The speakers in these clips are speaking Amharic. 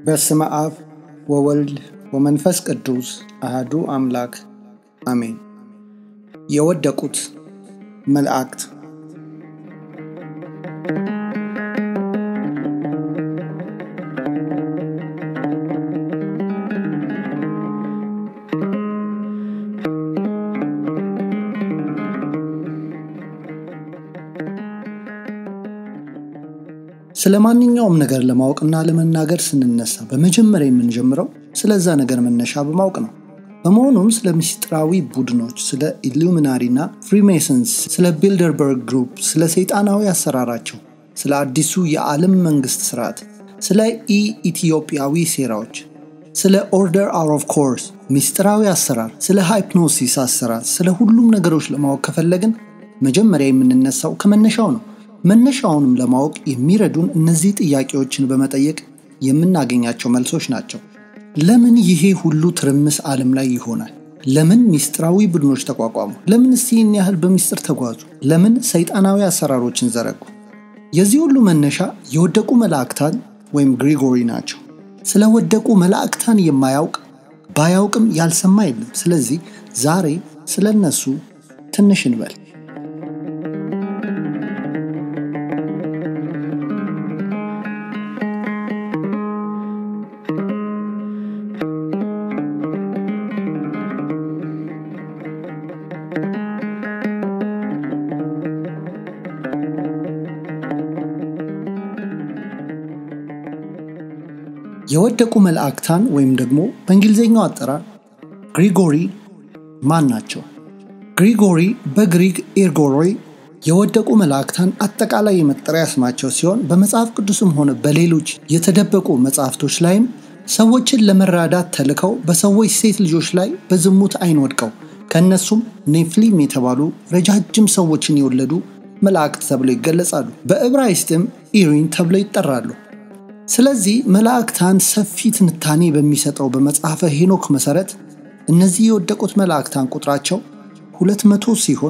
በስመ አብ ወወልድ ወመንፈስ ቅዱስ አህዱ አምላክ አሜን። የወደቁት መላእክት ስለ ማንኛውም ነገር ለማወቅና ለመናገር ስንነሳ በመጀመሪያ የምንጀምረው ስለዛ ነገር መነሻ በማወቅ ነው። በመሆኑም ስለ ምስጢራዊ ቡድኖች፣ ስለ ኢሉሚናሪና ፍሪሜሰንስ፣ ስለ ቢልደርበርግ ግሩፕ፣ ስለ ሰይጣናዊ አሰራራቸው፣ ስለ አዲሱ የዓለም መንግስት ስርዓት፣ ስለ ኢ ኢትዮጵያዊ ሴራዎች፣ ስለ ኦርደር አውት ኦፍ ኮርስ ምስጢራዊ አሰራር፣ ስለ ሃይፕኖሲስ አሰራር፣ ስለ ሁሉም ነገሮች ለማወቅ ከፈለግን መጀመሪያ የምንነሳው ከመነሻው ነው። መነሻውንም ለማወቅ የሚረዱን እነዚህ ጥያቄዎችን በመጠየቅ የምናገኛቸው መልሶች ናቸው። ለምን ይሄ ሁሉ ትርምስ ዓለም ላይ ይሆናል? ለምን ሚስጥራዊ ቡድኖች ተቋቋሙ? ለምን ይህን ያህል በሚስጥር ተጓዙ? ለምን ሰይጣናዊ አሰራሮችን ዘረጉ? የዚህ ሁሉ መነሻ የወደቁ መላእክታን ወይም ግሪጎሪ ናቸው። ስለ ወደቁ መላእክታን የማያውቅ ባያውቅም ያልሰማ የለም። ስለዚህ ዛሬ ስለ እነሱ ትንሽ እንበል። የወደቁ መላእክታን ወይም ደግሞ በእንግሊዝኛው አጠራር ግሪጎሪ ማን ናቸው? ግሪጎሪ በግሪክ ኤርጎሮይ የወደቁ መላእክታን አጠቃላይ የመጠሪያ ስማቸው ሲሆን በመጽሐፍ ቅዱስም ሆነ በሌሎች የተደበቁ መጽሐፍቶች ላይም ሰዎችን ለመራዳት ተልከው በሰዎች ሴት ልጆች ላይ በዝሙት አይን ወድቀው ከእነሱም ኔፍሊም የተባሉ ረጃጅም ሰዎችን የወለዱ መላእክት ተብለው ይገለጻሉ። በዕብራይስጥም ኢሪን ተብለው ይጠራሉ። ስለዚህ መላእክታን ሰፊ ትንታኔ በሚሰጠው በመጽሐፈ ሄኖክ መሠረት እነዚህ የወደቁት መላእክታን ቁጥራቸው ሁለት መቶ ሲሆን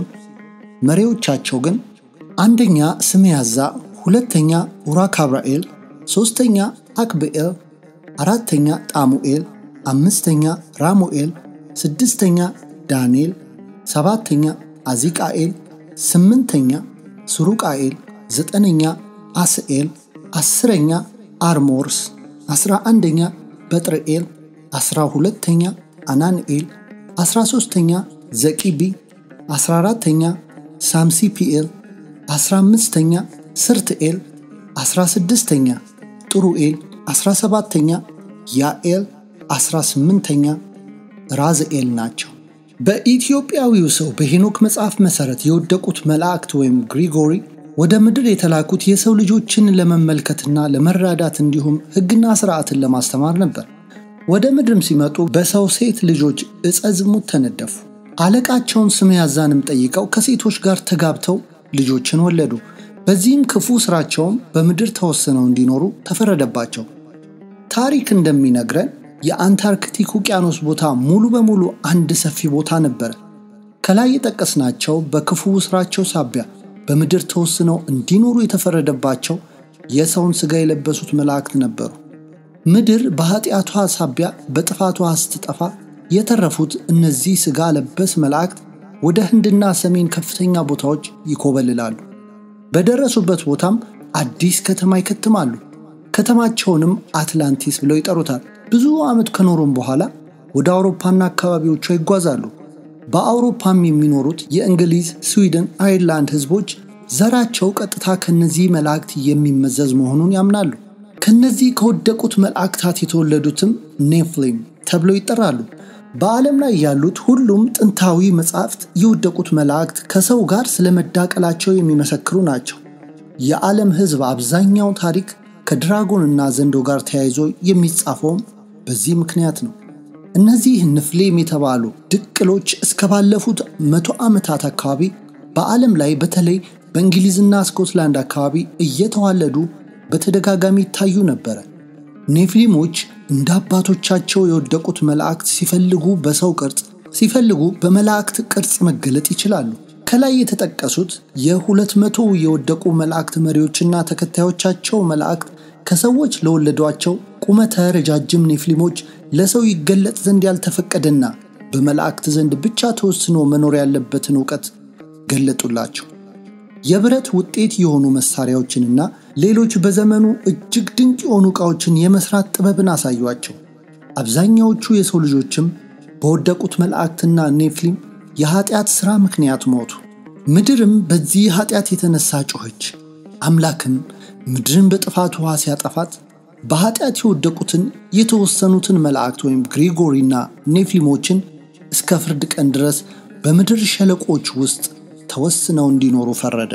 መሪዎቻቸው ግን አንደኛ ስሜያዛ፣ ሁለተኛ ኡራካብራኤል፣ ሦስተኛ አክብኤል፣ አራተኛ ጣሙኤል፣ አምስተኛ ራሙኤል፣ ስድስተኛ ዳንኤል፣ ሰባተኛ አዚቃኤል፣ ስምንተኛ ሱሩቃኤል፣ ዘጠነኛ አስኤል፣ አስረኛ አርሞርስ፣ አስራ አንደኛ በጥርኤል፣ አስራ ሁለተኛ አናንኤል፣ አስራ ሦስተኛ ዘቂቢ፣ አስራ አራተኛ ሳምሲፒኤል፣ አስራ አምስተኛ ስርትኤል፣ አስራ ስድስተኛ ጥሩኤል፣ አስራ ሰባተኛ ያኤል፣ አስራ ስምንተኛ ራዝኤል ናቸው። በኢትዮጵያዊው ሰው በሄኖክ መጽሐፍ መሠረት የወደቁት መላእክት ወይም ግሪጎሪ ወደ ምድር የተላኩት የሰው ልጆችን ለመመልከትና ለመራዳት እንዲሁም ሕግና ስርዓትን ለማስተማር ነበር። ወደ ምድርም ሲመጡ በሰው ሴት ልጆች ዕፀ ዝሙት ተነደፉ። አለቃቸውን ስሜያዛንም ጠይቀው ከሴቶች ጋር ተጋብተው ልጆችን ወለዱ። በዚህም ክፉ ስራቸውም በምድር ተወስነው እንዲኖሩ ተፈረደባቸው። ታሪክ እንደሚነግረን የአንታርክቲክ ውቅያኖስ ቦታ ሙሉ በሙሉ አንድ ሰፊ ቦታ ነበረ። ከላይ የጠቀስናቸው በክፉ ስራቸው ሳቢያ በምድር ተወስነው እንዲኖሩ የተፈረደባቸው የሰውን ሥጋ የለበሱት መላእክት ነበሩ። ምድር በኃጢአቷ ሳቢያ በጥፋቷ ስትጠፋ የተረፉት እነዚህ ሥጋ ለበስ መላእክት ወደ ህንድና ሰሜን ከፍተኛ ቦታዎች ይኮበልላሉ። በደረሱበት ቦታም አዲስ ከተማ ይከትማሉ። ከተማቸውንም አትላንቲስ ብለው ይጠሩታል። ብዙ ዓመት ከኖሩም በኋላ ወደ አውሮፓና አካባቢዎቿ ይጓዛሉ። በአውሮፓም የሚኖሩት የእንግሊዝ፣ ስዊድን፣ አይርላንድ ህዝቦች ዘራቸው ቀጥታ ከነዚህ መላእክት የሚመዘዝ መሆኑን ያምናሉ። ከነዚህ ከወደቁት መላእክታት የተወለዱትም ኔፍሊም ተብለው ይጠራሉ። በዓለም ላይ ያሉት ሁሉም ጥንታዊ መጻሕፍት የወደቁት መላእክት ከሰው ጋር ስለመዳቀላቸው የሚመሰክሩ ናቸው። የዓለም ህዝብ አብዛኛው ታሪክ ከድራጎንና ዘንዶ ጋር ተያይዞ የሚጻፈውም በዚህ ምክንያት ነው። እነዚህ ንፍሌም የተባሉ ድቅሎች እስከ ባለፉት መቶ ዓመታት አካባቢ በዓለም ላይ በተለይ በእንግሊዝና ስኮትላንድ አካባቢ እየተዋለዱ በተደጋጋሚ ይታዩ ነበረ። ኔፍሊሞች እንደ አባቶቻቸው የወደቁት መላእክት ሲፈልጉ በሰው ቅርጽ፣ ሲፈልጉ በመላእክት ቅርጽ መገለጥ ይችላሉ። ከላይ የተጠቀሱት የሁለት መቶ የወደቁ መላእክት መሪዎችና ተከታዮቻቸው መላእክት ከሰዎች ለወለዷቸው ቁመተ ረጃጅም ኔፍሊሞች ለሰው ይገለጥ ዘንድ ያልተፈቀደና በመላእክት ዘንድ ብቻ ተወስኖ መኖር ያለበትን እውቀት ገለጡላቸው። የብረት ውጤት የሆኑ መሳሪያዎችንና ሌሎች በዘመኑ እጅግ ድንቅ የሆኑ ዕቃዎችን የመስራት ጥበብን አሳዩአቸው። አብዛኛዎቹ የሰው ልጆችም በወደቁት መላእክትና ኔፍሊም የኃጢአት ሥራ ምክንያት ሞቱ። ምድርም በዚህ ኃጢአት የተነሳ ጮኸች። አምላክም ምድርን በጥፋት ውሃ ሲያጠፋት በኃጢአት የወደቁትን የተወሰኑትን መላእክት ወይም ግሪጎሪና ኔፍሊሞችን እስከ ፍርድ ቀን ድረስ በምድር ሸለቆች ውስጥ ተወስነው እንዲኖሩ ፈረደ።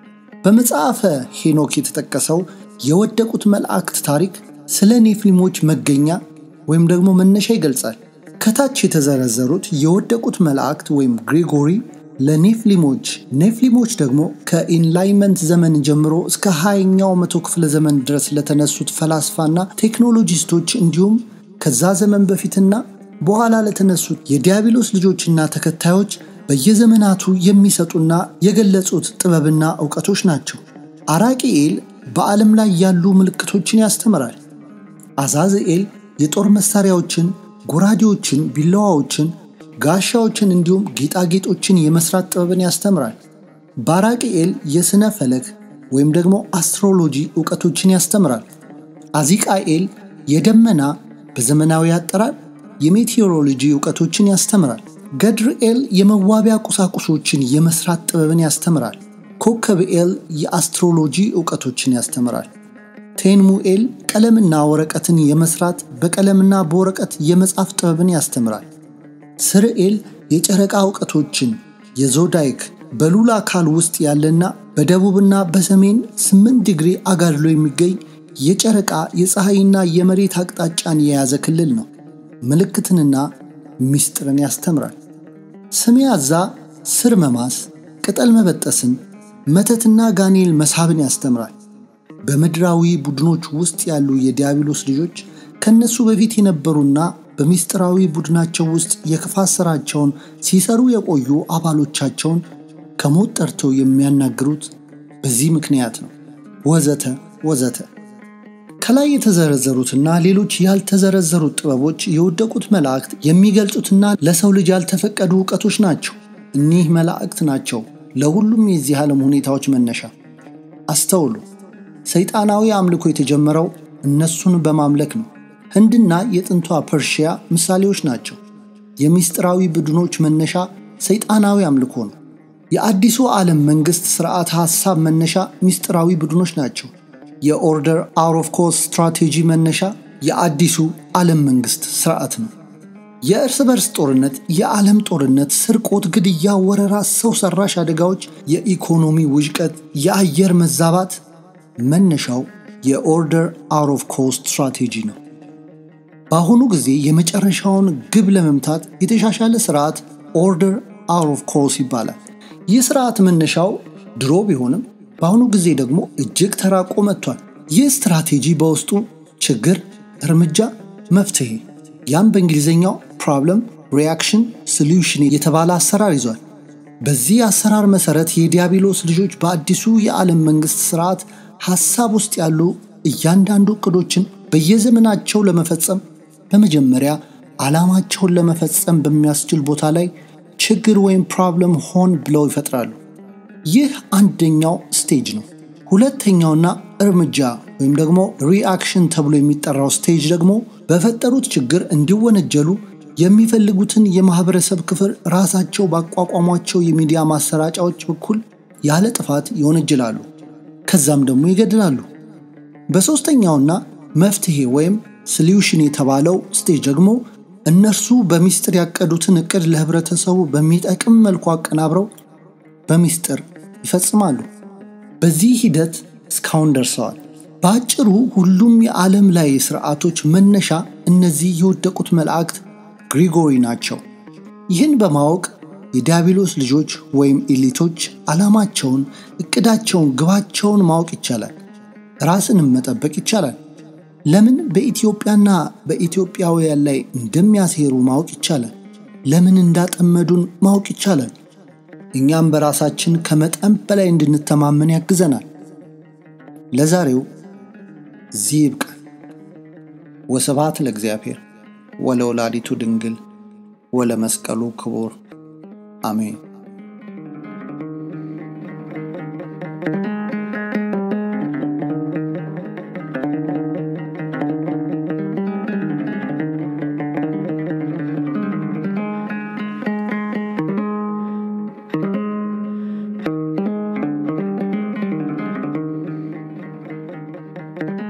በመጽሐፈ ሄኖክ የተጠቀሰው የወደቁት መላእክት ታሪክ ስለ ኔፍሊሞች መገኛ ወይም ደግሞ መነሻ ይገልጻል። ከታች የተዘረዘሩት የወደቁት መላእክት ወይም ግሪጎሪ ለኔፍሊሞች ኔፍሊሞች ደግሞ ከኢንላይመንት ዘመን ጀምሮ እስከ ሃያኛው መቶ ክፍለ ዘመን ድረስ ለተነሱት ፈላስፋና ቴክኖሎጂስቶች እንዲሁም ከዛ ዘመን በፊትና በኋላ ለተነሱት የዲያብሎስ ልጆችና ተከታዮች በየዘመናቱ የሚሰጡና የገለጹት ጥበብና እውቀቶች ናቸው። አራቂኤል በዓለም ላይ ያሉ ምልክቶችን ያስተምራል። አዛዝኤል የጦር መሳሪያዎችን፣ ጎራዴዎችን፣ ቢላዋዎችን ጋሻዎችን እንዲሁም ጌጣጌጦችን የመስራት ጥበብን ያስተምራል። ባራቅኤል የሥነ ፈለክ ወይም ደግሞ አስትሮሎጂ እውቀቶችን ያስተምራል። አዚቃኤል የደመና በዘመናዊ አጠራር የሜቴዎሮሎጂ እውቀቶችን ያስተምራል። ገድርኤል የመዋቢያ ቁሳቁሶችን የመስራት ጥበብን ያስተምራል። ኮከብኤል የአስትሮሎጂ እውቀቶችን ያስተምራል። ቴንሙኤል ቀለምና ወረቀትን የመስራት በቀለምና በወረቀት የመጻፍ ጥበብን ያስተምራል። ስርኤል የጨረቃ እውቀቶችን የዞዳይክ በሉላ አካል ውስጥ ያለና በደቡብና በሰሜን ስምንት ዲግሪ አጋድሎ የሚገኝ የጨረቃ የፀሐይና የመሬት አቅጣጫን የያዘ ክልል ነው። ምልክትንና ምስጢርን ያስተምራል። ስሜያዛ ስር መማስ፣ ቅጠል መበጠስን፣ መተትና ጋኔል መሳብን ያስተምራል። በምድራዊ ቡድኖች ውስጥ ያሉ የዲያብሎስ ልጆች ከነሱ በፊት የነበሩና በምስጢራዊ ቡድናቸው ውስጥ የክፋት ሥራቸውን ሲሰሩ የቆዩ አባሎቻቸውን ከሞት ጠርተው የሚያናግሩት በዚህ ምክንያት ነው። ወዘተ ወዘተ። ከላይ የተዘረዘሩትና ሌሎች ያልተዘረዘሩት ጥበቦች የወደቁት መላእክት የሚገልጹትና ለሰው ልጅ ያልተፈቀዱ እውቀቶች ናቸው። እኒህ መላእክት ናቸው ለሁሉም የዚህ ዓለም ሁኔታዎች መነሻ። አስተውሉ። ሰይጣናዊ አምልኮ የተጀመረው እነሱን በማምለክ ነው። ህንድና የጥንቷ ፐርሺያ ምሳሌዎች ናቸው። የምስጢራዊ ቡድኖች መነሻ ሰይጣናዊ አምልኮ ነው። የአዲሱ ዓለም መንግሥት ሥርዓት ሐሳብ መነሻ ምስጢራዊ ቡድኖች ናቸው። የኦርደር አውት ኦፍ ኮርስ ስትራቴጂ መነሻ የአዲሱ ዓለም መንግሥት ሥርዓት ነው። የእርስ በርስ ጦርነት፣ የዓለም ጦርነት፣ ስርቆት፣ ግድያ፣ ወረራ፣ ሰው ሰራሽ አደጋዎች፣ የኢኮኖሚ ውዥቀት፣ የአየር መዛባት መነሻው የኦርደር አውት ኦፍ ኮርስ ስትራቴጂ ነው። በአሁኑ ጊዜ የመጨረሻውን ግብ ለመምታት የተሻሻለ ስርዓት ኦርደር አውት ኦፍ ኮርስ ይባላል። ይህ ስርዓት መነሻው ድሮ ቢሆንም በአሁኑ ጊዜ ደግሞ እጅግ ተራቆ መጥቷል። ይህ ስትራቴጂ በውስጡ ችግር፣ እርምጃ፣ መፍትሄ ያም በእንግሊዝኛው ፕሮብለም ሪያክሽን ሶሉሽን የተባለ አሰራር ይዟል። በዚህ አሰራር መሰረት የዲያብሎስ ልጆች በአዲሱ የዓለም መንግሥት ስርዓት ሐሳብ ውስጥ ያሉ እያንዳንዱ እቅዶችን በየዘመናቸው ለመፈጸም በመጀመሪያ ዓላማቸውን ለመፈጸም በሚያስችል ቦታ ላይ ችግር ወይም ፕሮብለም ሆን ብለው ይፈጥራሉ። ይህ አንደኛው ስቴጅ ነው። ሁለተኛውና እርምጃ ወይም ደግሞ ሪአክሽን ተብሎ የሚጠራው ስቴጅ ደግሞ በፈጠሩት ችግር እንዲወነጀሉ የሚፈልጉትን የማህበረሰብ ክፍል ራሳቸው ባቋቋሟቸው የሚዲያ ማሰራጫዎች በኩል ያለ ጥፋት ይወነጅላሉ፣ ከዛም ደግሞ ይገድላሉ። በሦስተኛውና መፍትሄ ወይም ሶሉሽን የተባለው ስቴጅ ደግሞ እነርሱ በሚስጥር ያቀዱትን እቅድ ለህብረተሰቡ በሚጠቅም መልኩ አቀናብረው በሚስጥር ይፈጽማሉ። በዚህ ሂደት እስካሁን ደርሰዋል። በአጭሩ ሁሉም የዓለም ላይ ስርዓቶች መነሻ እነዚህ የወደቁት መላእክት ግሪጎሪ ናቸው። ይህን በማወቅ የዲያብሎስ ልጆች ወይም ኤሊቶች ዓላማቸውን፣ እቅዳቸውን፣ ግባቸውን ማወቅ ይቻላል። ራስንም መጠበቅ ይቻላል። ለምን በኢትዮጵያና በኢትዮጵያውያን ላይ እንደሚያሴሩ ማወቅ ይቻላል። ለምን እንዳጠመዱን ማወቅ ይቻላል። እኛም በራሳችን ከመጠን በላይ እንድንተማመን ያግዘናል። ለዛሬው እዚህ ይብቃን። ወስብሐት ለእግዚአብሔር ወለወላዲቱ ድንግል ወለመስቀሉ ክቡር አሜን። thank you